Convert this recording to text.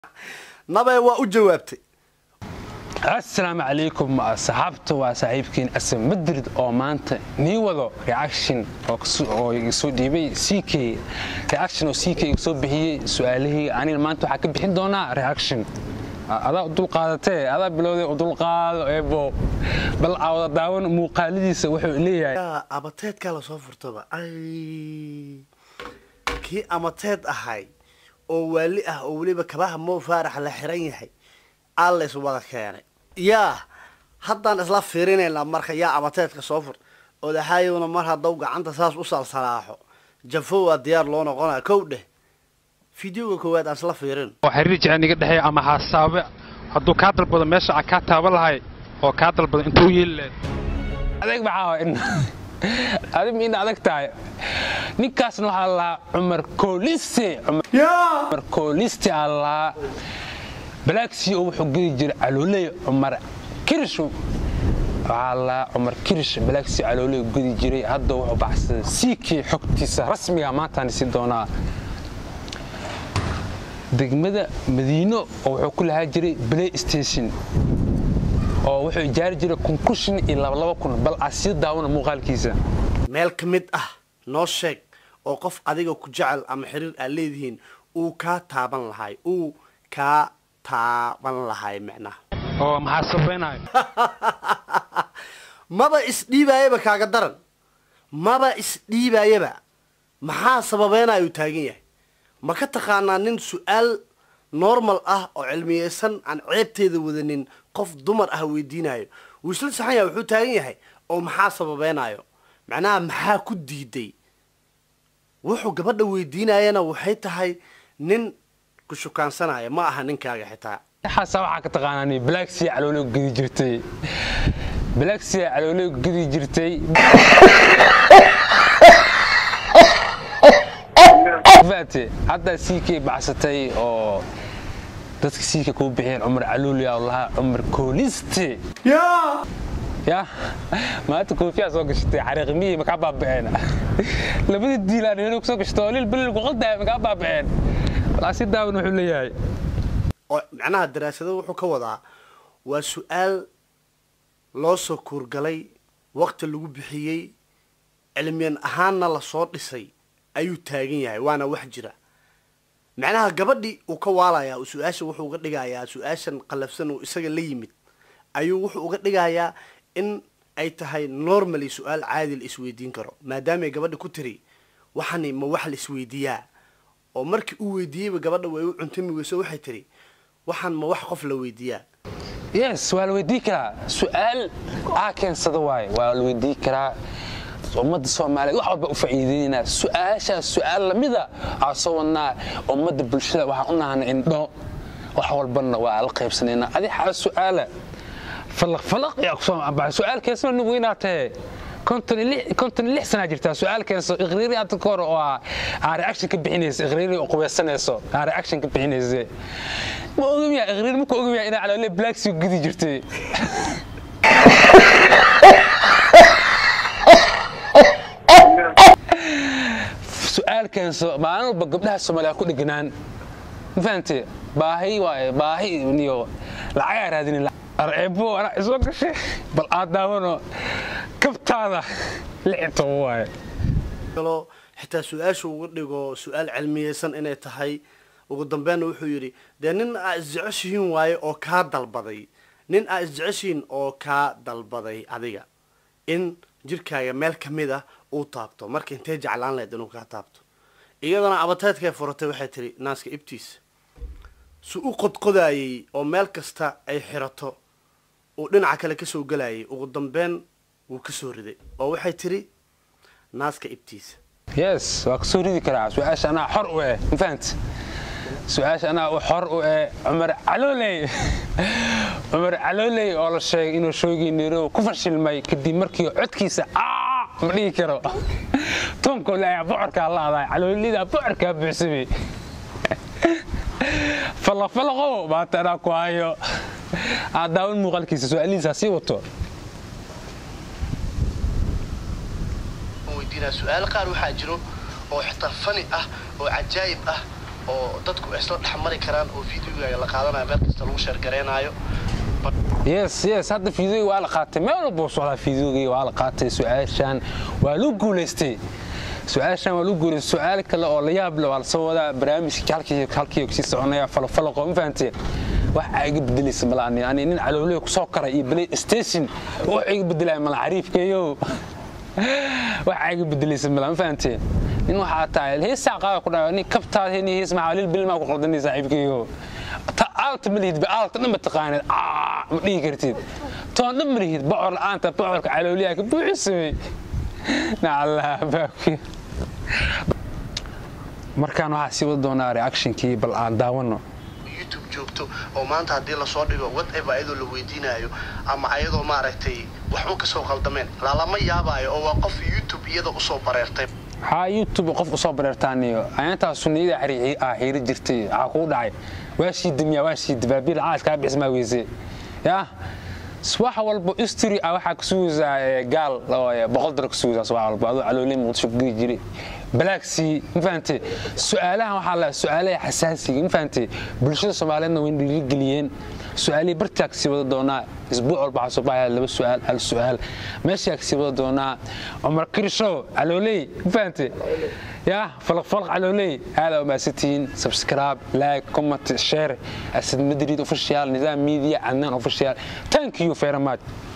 nabe waa u jawaabtay asalaamu calaykum saxaabta waa saaxiibkiin asan madrid oo maanta nii wado reaction oo soo dhiibay ck reaction oo ck igu soo bixiyey su-aalihii anina maanta waxaa ka bixin doonaa reaction adaa u dulqaadatee adaa bilowday u dulqaado eebo bal awada daawan muuqaaladiisa wuxuu leeyahay abateedkaa lasoo furtaba ay kii amateed ahay oo waali ah oo weliba kabaha mow faarax la xiran yahay allays wada keenay yaa haddaan isla fiirinaynaa marka yaa amateedka soo fur odaxaayowna mar haddaw gacanta saas u salsalaaxo jafo waa diyaar loo noqonaa kow dheh fideoga koowaad aan isla fiirin oo xiriir jecel iga dhexeeya ama haasaabe hadduu kaa dalbado meesha aan kaa taaban lahay oo kaa dalbado intuu yeeli lahayd adeeg maxaa in adig ma ina adag tahay ninkaasna waxaa lahaa cumar kooliste cumar kooliste aa lahaa balaagsii oo wuxuu gedi jiray calooley cumar kirish waxaa lahaa cumar kirish balaagsii calooley gedi jiray hadda wuxuu baxsaday siikii xogtiisa rasmiga maantaan isi doonaa degmada madiino oo wuxuu ku lahaa jiray play station oo wuxuu ijaari jiray concussion iyo labalaba kun bal aa sii daawana muuqaalkiisa meel ka mid ah noo sheeg oo qof adiga ku jecel ama xiriir aad leedihiin uu kaa taaban lahay uu kaa taaban lahay micnaha oo maxaa sabaynayo maba isdhiibaayaba kaaga daran maba isdhiibaayaba maxaa sababeynaya uu taagan yahay ma ka taqaanaa nin su-aal normal ah oo cilmiyeysan aan ceebteeda wadanin qof dumar ah weydiinayo wuu isla saxan yahay wuxuu taagan yahay oo maxaa sababeynayo macnaha maxaa ku diiday wuxuu gabadha weydiinayana waxay tahay nin ku shukaansanaya ma aha ninkaaga xitaa xaasa waxaa ka taqaanaa balaagsii calooley gedi jirtay balaagsii calooley gedi jirtay faate haddaa siikay baxsatay oo dadka siika kuu bixiyeen cumar caluuliya oo lahaa cumar kooliste ya maanta koofiyaa soo gashatay xariiqmiyii makaa baaba'een labada diilaan helo kusoo gashatay oo lil balil ku qaldaaya makaa baaba'een walaasi daawan wuxuu leeyahay oo macnaha daraasado wuxuu ka wadaa waa su-aal loo soo kuurgalay waqti lagu bixiyey cilmiyan ahaanna lasoo dhisay ayuu taagan yahay waana wax jira macnaha gabadhii uu ka waalayaa su-aasha wuxuu uga dhigayaa su-aashan qalafsan uu isaga la yimid ayuu wuxuu uga dhigayaa in ay tahay normally su-aal caadi la isweydiin karo maadaamay gabadha ku tiri waxani ma wax la isweydiiyaa oo markii uu weydiiyeyba gabadha way u cuntami weyso waxay tiri waxaan ma wax qof la weydiiyaa yes waa la weydii karaa su-aal aa keensada waaye waa la weydii karaa ummadda soomaaliyeed wax walba u faa'iideynaa su-aashaas su-aal lamida aa soo wadnaa ummadda bulshada waxaan u nahana indho wax walbana waa la qaybsanaynaa adi xaa su-aala falaq falaq yaa kusoo ambaxay su-aal keensana nin weynaa tahe konton iyo lix sanaa jirtaa su-aal keenso iqriiri hadda ka hor oo aa reaction ka bixinaysa iqriiri oo qubaysanayso aa reaction ka bixinaysa ma ogamiyaa iqriiri marka ogamiyaa inaa caloole blacksi gudi jirtay su-aal keenso maalin walba gabdhaha soomaaliya ku dheganaan ma fahamte baahi waaye baahi iyo lacagaa raadinin arceebo anaa isoo gashay bal aad daawano kabtaada lixi toban waaye kaloo xitaa su-aasha uga dhigo su-aal cilmiyeysan inay tahay ugu dambeynna wuxuu yidhi dee nin aa isjeceshihiin waaye oo kaa dalbaday nin aa isjeceshihiin oo kaa dalbaday adiga in jirkaaga meel ka mid ah uu taabto marka intee jeclaan lahayd inuu kaa taabto iyadana abateedkay furatay waxay tihi naaska ibtiisa su u qodqodaayey oo meel kasta ay xirato uu dhinaca kale kasoo gelayay ugu dambeyn wuu kasoo riday oo waxay tidhi naaska ibtiisa yes waa kasoo ridi karaa su-aasha anaa xor u eh ma fahamti su-aasha anaa xor u eh cumar calooley cumar calooley oo la sheegay inuu shoogii nairobi ku fashilmay kadib markii codkiisa ma dhihi karo toonkoole ayaa bocorkaa la adaa caloolida bocorkaa buuxsamay falaqfalaqow maanta anaa ku hayo aad daawan muuqaalkiisa su-aalihiisa sii wato weydiinaa su-aal qaar waxaa jiro oo xitaa fani ah oo cajaayib ah oo dadku isla dhexmari karaan oo videogaaga la qaadanayo meel kasta lagu sheergareenaayo yes yes hadda fiidoogi waa la qaatay meel walba u socdaa fiidoogii waa la qaatay su-aashaan waa lagu guulaystay su-aashaan waa lagu guulaystay su-aal kale oo la yaab leh waa lasoo wadaa barnaamijkii halkii halkii kusii soconaya falofalaqo ma fahanteen wax aa iga bedelaysa mala ani ani nin calooley kusoo karay iyo play station wax iga bedelaya mala cariifkeeyo wax aa iga bedelaysa mala ma fahanteen nin waxaa tahay heesaa qaada ku dhaca nin kabtaad heni hees maxaa lil bilmaa ku qaldanay saaxiibkeeyo aalta ma lihid aalta dhan ma taqaanid ma dhihi kartid toon dhan ma lihid bocor la'aanta bocorka calooliyaa ka buuxisamay nacallah baabki markaan waxaa sii wada doonaa reactionkii bal aan daawano youtube joogto oo maanta haddii lasoo dhigo whatever ayadoo la weydiinayo ama ayadoo maaragtay waxba kasoo qaldameen lalama yaabaayo oo waa qof youtube iyada usoo bareertay waxaa youtube qof usoo bareertaaniyo ayaantaa sunniyada ah xiiri jirtay waxaa kuu dhacay waa shiidamiyaa waa shiida baabiil caas kaa bixismaa weyse yaa wax walba istri ah waxaa ka sugaysaa gaal boqol dara ka sugaysaa subax walba adoo calooley muqdisho ku geli jiray balaagsii ma fahantay su-aalahan waxaa la su-aalaha xasaasiga ma fahantay bulshada soomaaliyeedna way dhiirigeliyeen su-aalihii bartaa kasii wada doonaa isbuuc walba waxaa soo baxaya laba su-aal hal su-aal meeshaa kasii wada doonaa cumar kirshow calooley ma fahantay yaa falaqfalaq calooley aada umaasantihiin subscribe like comment share asad madrid official nidaam media cadnaan official thank you very much